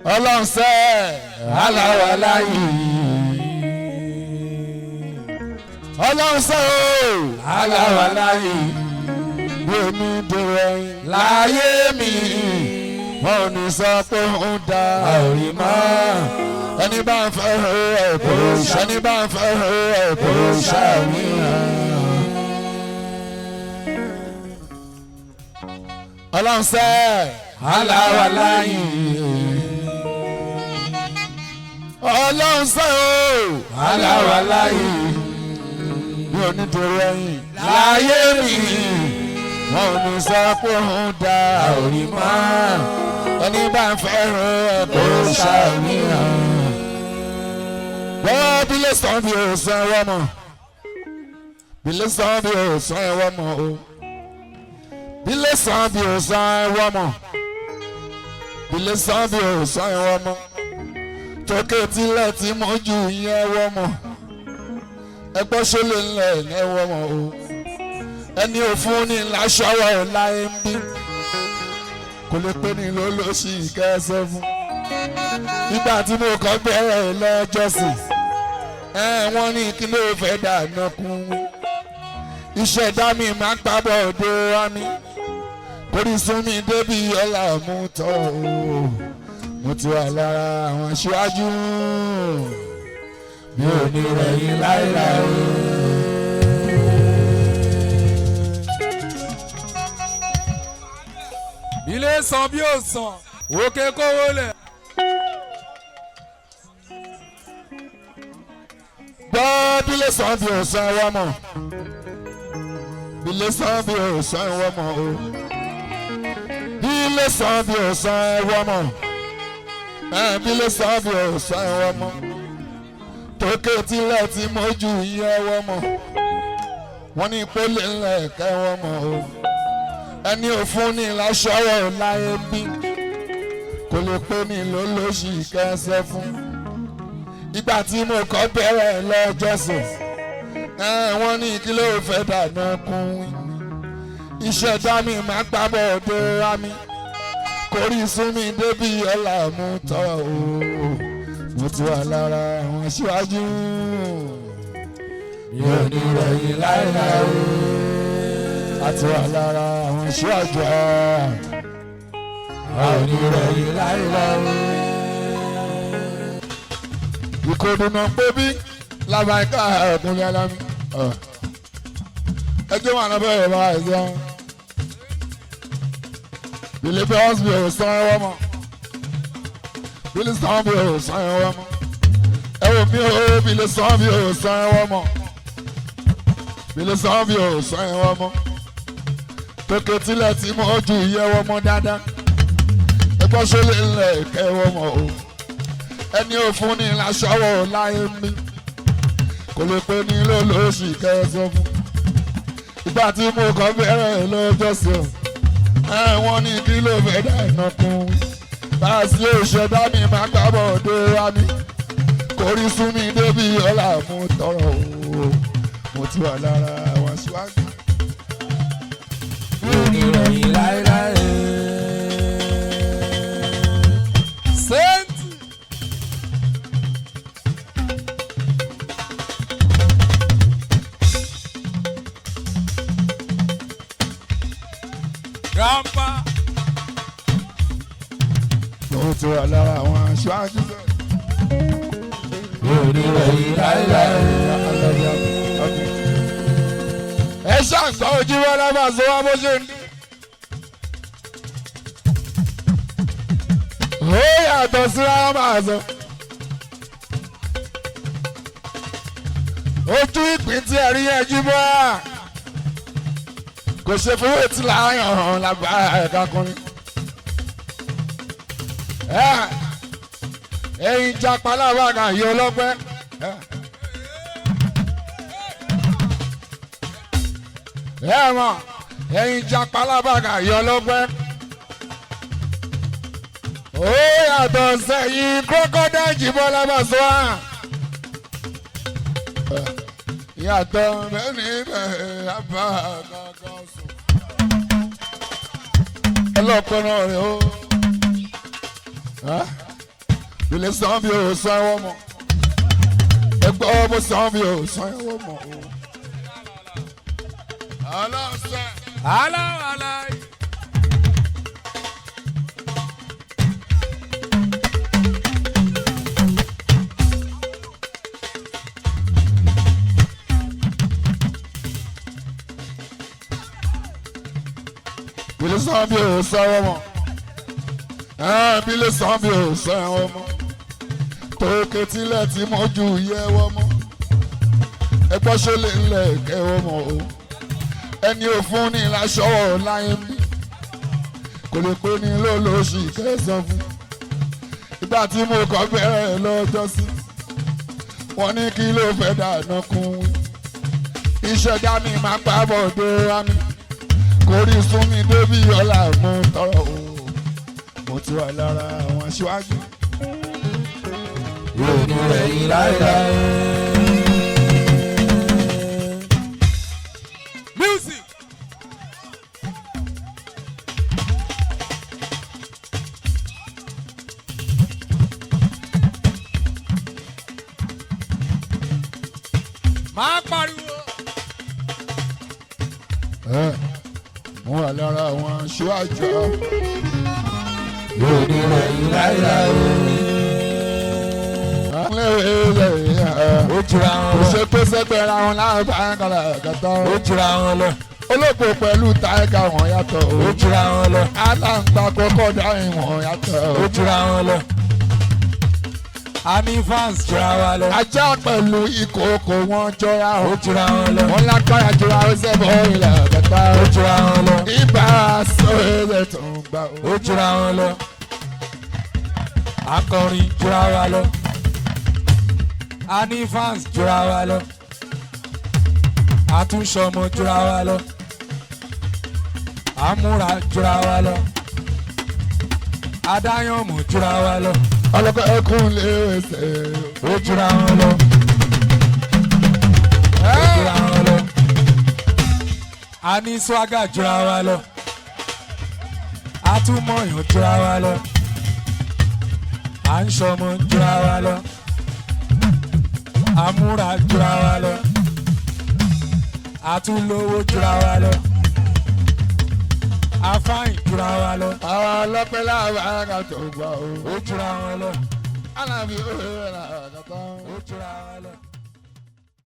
ọlọ́run sẹ́ aláwa láyé ọlọ́run sẹ́ o aláwa láyé bí omi dèrò ẹyin láyé mi wọn ò ní sọ pé ń da òrì mọ́ ẹni bá ń fẹ́ ẹ̀ kò ṣẹ́ni bá ń fẹ́ ẹ̀ kò ṣàmìyàn. ọlọ́run sẹ́ aláwa láyé ọlọ́run sẹ́ o aláwa láyé bí onídìrí ẹ̀yìn láyé mi wọn ò ní sọ pé òun da òrì mọ́ ẹni bá ń fẹ́ràn ẹ̀ kó ṣàníyàn. bọ́ọ̀ bí lè sàn bí o sàn ẹ̀wọ́ mọ̀ bí lè sàn bí o sàn ẹ̀wọ́ mọ̀ o bí lè sàn bí o sàn ẹ̀wọ́ mọ̀ bí lè sàn bí o sàn ẹ̀wọ́ mọ̀ tókè tilẹ̀ tí mo jù yín ẹ̀wọ́ mọ̀ ẹgbẹ́ ṣọlẹ̀ ńlẹ̀ ẹ̀wọ́ mọ̀ o ẹni òfun ní láṣọwọ́ láyé ń bí kò lè pé ní ló ló ṣì kẹsẹ̀ fún nígbà tí mo kọ́ bẹ̀rẹ̀ lọ́jọ́sìn ẹ wọ́n ní kí ló fẹ́ dáná kún ìṣẹ̀dá mi máa ń pabọ̀ òde wá mi kórìí sún mi débi ọ̀là mú tọ́ o mo ti wà lára àwọn aṣáájú mi ò ní rẹ̀yìn láéláé. ilé san bí ó san òkè kówó lẹ̀. gbọ́ bílẹ̀ sàn bí òsàn ẹ̀wọ́ mọ̀ bílẹ̀ sàn bí òsàn ẹ̀wọ́ mọ̀ o bílẹ̀ sàn bí òsàn ẹ̀wọ́ mọ̀ ẹ̀ bílẹ̀ sàn bí òsàn ẹ̀wọ́ mọ̀ tókè tilẹ̀ tí mojú yẹ ẹ̀wọ́ mọ̀ wọ́n ní pélé ńlẹ̀ ẹ̀ka ẹ̀wọ́ mọ̀ o ẹni òfun ní láṣọwọ́ láyé bí kò lè pé ní lólóṣì kẹsẹ̀ fún ìgbà tí mo kọ́ bẹ̀rẹ̀ lọ́jọ́sìn wọ́n ní kí ló fẹ́ dáná kún ìṣẹ̀dá mi máa gbábọ̀ òde ra mi kórí sún mi débi ọ̀là mú tọ́ o mo ti wà lára àwọn aṣíwájú mi ò ní rẹ̀yìn láéláé a ti wà lára àwọn aṣíwájú a ò ní rẹ̀yìn láéláé ìkòdùnà pébí làbàkà ọkùnrin alámi ẹjọ́ wà lábẹ́ ìrọ̀lá ẹ̀sán bìlí bí ọ́sbì ò sàn ẹwọ́ mọ́ bìlí sàn bí ò sàn ẹwọ́ mọ́ ẹwọ́ mi ò bìlí sàn bí ò sàn ẹwọ́ mọ́ bìlí sàn bí ò sàn ẹwọ́ mọ́ tókè tilẹ̀ tí mo ju ìyẹ́wọ́ mọ́ dáadáa ẹgbọ́n ṣọlẹ̀ ńlẹ̀ kẹ́wọ́ mọ́ o ẹni òfun ní láṣọwọ́ láyé mi kò lè pe ní lólóṣì kẹsàn fún ìgbà tí mo kọ́ bẹ̀rẹ̀ lọ́jọ́sìn wọ́n ní kí ló fẹ́ dá iná kún bá a sì òṣèdá mi máa gbábọ̀ dé wá mi kò rí sún mi débi ọ̀là mú tọrọ o mo ti wà lára àwọn aṣáájú. mi ò ní rẹ̀yìn láéláé. sẹ́ńtì. grandpa. mo ti wà lára àwọn aṣáájú. mi ò ní rẹ̀yìn láéláé. ẹ ṣàǹgbá ojú wọn lábàá sọ wá bó ṣe ń dé. ó yàtọ̀ síra máa sọ. ojú ìpín tí ẹ rí yẹn jí bọ́ à. kò ṣe fún wètí láàyàn hàn lágbára ẹ̀ka kọrin. ẹyin japa lábàgà yìí ọlọ́pẹ́. ẹ mọ̀ ẹyin japa lábàgà yìí ọlọ́pẹ́. ó yàtọ̀ sẹ́yìn crocodile jìbọn lábàṣọ́ à. yàtọ̀ mẹ́ni bẹ́ẹ̀ abá kankan sùn. ọlọ́pẹ́ náà rẹ̀ ó. ilé san bí o san ẹwọ́ mọ̀ ẹgbẹ́ mo san bí o san ẹwọ́ mọ̀ o. aláṣẹ. aláwàlá ilé san bí o san ẹwọ́ mọ̀ ẹ̀ẹ́n ilé san bí o san ẹwọ́ mọ̀ tókè tilẹ̀ tí mo ju yẹwọ́ mọ́ ẹgbọ́n ṣe lè ń lẹ̀ kẹwọ́ mọ́ o ẹni ò fún ní láṣọwọ́ láyé mi kò lè pé ní lólóṣì kẹsàn fún ìgbà tí mo kọ́ bẹ̀rẹ̀ lọ́jọ́ sí wọ́n ní kí ló fẹ́ dáná kún wí ìṣẹ̀dá mi máa pa bọ̀dé wá mi kò rí sún mi débi ọ̀la mo tọrọ o mo ti wà lára àwọn aṣáájú. yóò ní rẹ̀ yín láéláé. music. máa pariwo. ẹ mo wà lára àwọn aṣáájú. yóò ní rẹ̀ yín láéláé. ó jura kò wọn lọ. ṣe pé sẹ́gbẹ́ ra wọn láàbà kàlà kàtà. ó jura wọn lọ. olóògbé pẹ̀lú táìgà wọn yàtọ̀. ó jura wọn lọ. aláǹgbá kọ́kọ́ dáhìn wọn yàtọ̀. ó jura wọn lọ. a ní fans jura wa lọ. ajá pẹ̀lú ìkòkò wọn jọra ó o. jura wọn lọ. wọn lágbára jura ó sẹ́bọ̀ ilẹ̀ kẹta. ó jura wọn lọ. ibà sọ̀rọ̀ tó ń gbà o. ó jura wọn lọ. akọrin jura wa lọ. a ní fans jura wa lọ. àtúnṣọmọ jura wa lọ. àmúra jura wa lọ. adáyànmọ̀ jura wa lọ. ọlọ́kọ̀ ẹkún lè wẹ̀sẹ̀. ó jura wọn lọ. ó jura wọn lọ. a ní swaga jura wa lọ. a tún mọ̀yàn jura wa lọ. à ń ṣọmọ jura wa lọ. a múra jura wa lọ. a tún lówó jura wa lọ. a fáyìn jura wa lọ. àwọn ọlọ́pẹ́ láàbà tó ń gbà o. ó jura wọn lọ. alábí ó rẹ̀ rà kàtà. ó jura wa lọ.